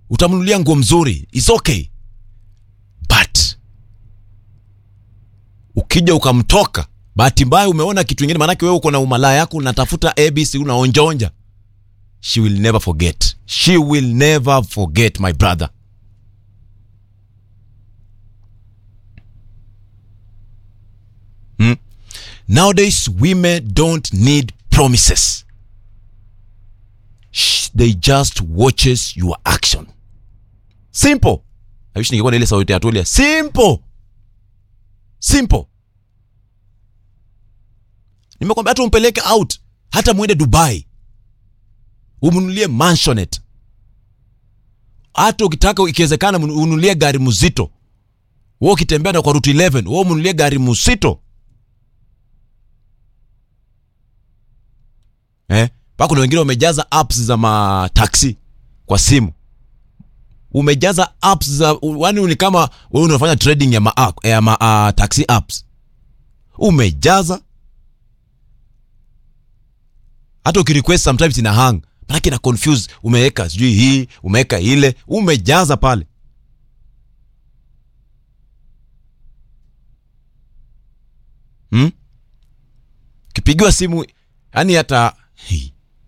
utamnunulia nguo mzuri is okay but ukija ukamtoka bahati mbaya umeona kitu ingine maanake wewe uko na umalaya yako unatafuta abc unaonjaonja she will never forget she will never forget my brother hmm? nowadays women don't need promises Shh, they just watches your action simple I wish ningekuwa na ile sauti ya Tulia simple simple nimekwambia hata umpeleke out hata mwende dubai umnunulie mansionet hata ukitaka ikiwezekana mnu- ununulie gari mzito we ukitembea na kwa rutu 11 we umnunulie gari mzito eh? mpaka kuna wengine wamejaza apps za mataksi kwa simu umejaza apps za yani ni kama wewe unafanya trading ya ma, ya ma uh, taxi apps umejaza hata ukirequest sometimes ina hang manake ina confuse umeweka sijui hii umeweka ile umejaza pale hmm? kipigiwa simu yani hata Hey.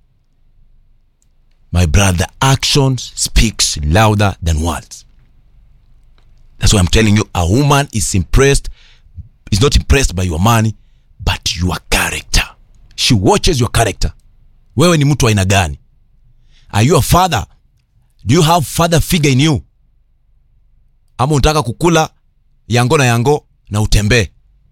my brother actions speaks louder than words that's why i'm telling you a woman is impressed is not impressed by your money but your character she watches your character wewe ni mtu wa aina gani are you a father do you have father figure in you ama unataka kukula yango na yango na utembee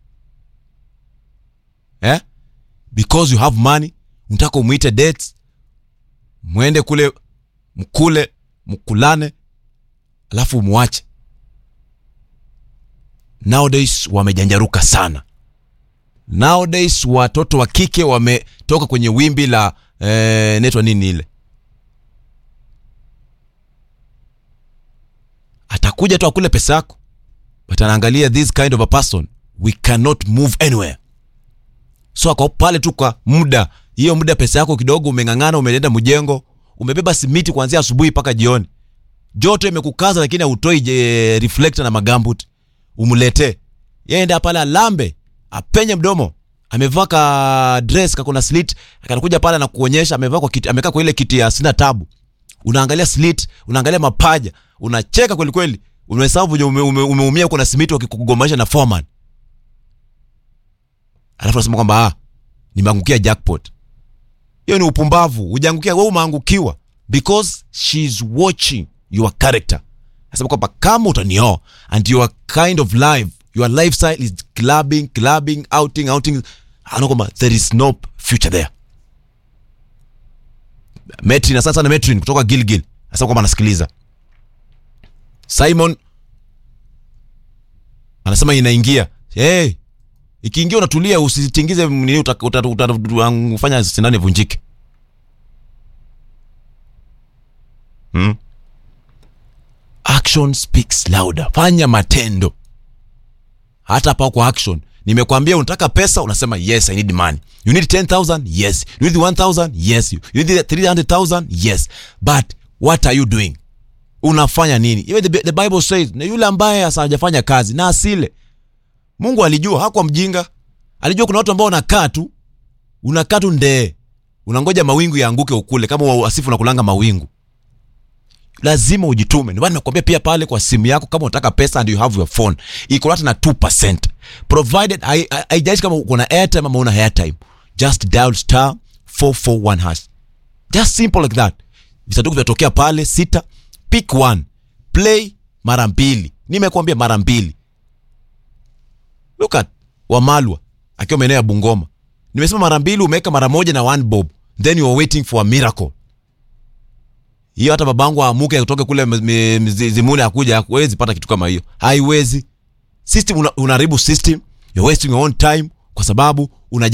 eh? because you have money unataka umwite dates mwende kule mkule mkulane alafu umwache nowadays wamejanjaruka sana nowadays watoto wa kike wametoka kwenye wimbi la eh, netwa nini ile atakuja tu akule pesa yako but anaangalia this kind of a person we cannot move anywhere so ako pale tu kwa muda hiyo muda pesa yako kidogo umeng'ang'ana umeenda mjengo umebeba simiti kuanzia asubuhi mpaka jioni joto imekukaza lakini hautoi je, reflector na magambut umletee yenda pale alambe apenye mdomo amevaa ka dress kakuna slit akanakuja pale na kuonyesha amevaa kwa kiti amekaa kwa ile kiti ya sina tabu unaangalia slit unaangalia mapaja unacheka kweli kweli unahesabu venye ume, ume, umeumia uko na simiti wakikugomanisha na foreman alafu nasema kwamba ah, nimeangukia jackpot hiyo ni upumbavu ujaangukia wewe umeangukiwa because she's watching your character nasema kwamba kama utanioa and your kind of life your lifestyle is clubbing clubbing outing outing ana kwamba there is no future there metrin asante sana metrin kutoka gilgil nasema kwamba anasikiliza simon anasema inaingia hey, ikiingia unatulia usitingize nini utafanya uta, uta, uta, ufanya sindano ivunjike hmm? action speaks louder fanya matendo hata hapa kwa action nimekwambia unataka pesa unasema yes i need money you need 10000 yes you need 1000 yes you need 300000 yes but what are you doing unafanya nini even the, the bible says na yule ambaye hajafanya kazi na asile mungu alijua hakuwa mjinga alijua kuna watu ambao unakaa tu unakaa tu ndee unangoja mawingu yaanguke ukule kama wasifu unakulanga mawingu lazima ujitume ndio maana nimekuambia pia pale kwa simu yako kama unataka pesa and you have your phone iko hata na 2% provided haijalishi kama uko na airtime ama una airtime just dial star 441 hash just simple like that visanduku vinatokea pale sita pick one play mara mbili nimekuambia mara mbili look at wamalwa akiwa maeneo ya bungoma nimesema mara mbili umeweka mara moja na one bob then you are waiting for a miracle hiyo hata babangu aamuke kutoke kule zimuni akuja hawezi pata kitu kama hiyo haiwezi system unaharibu una system you're wasting your own time kwa sababu una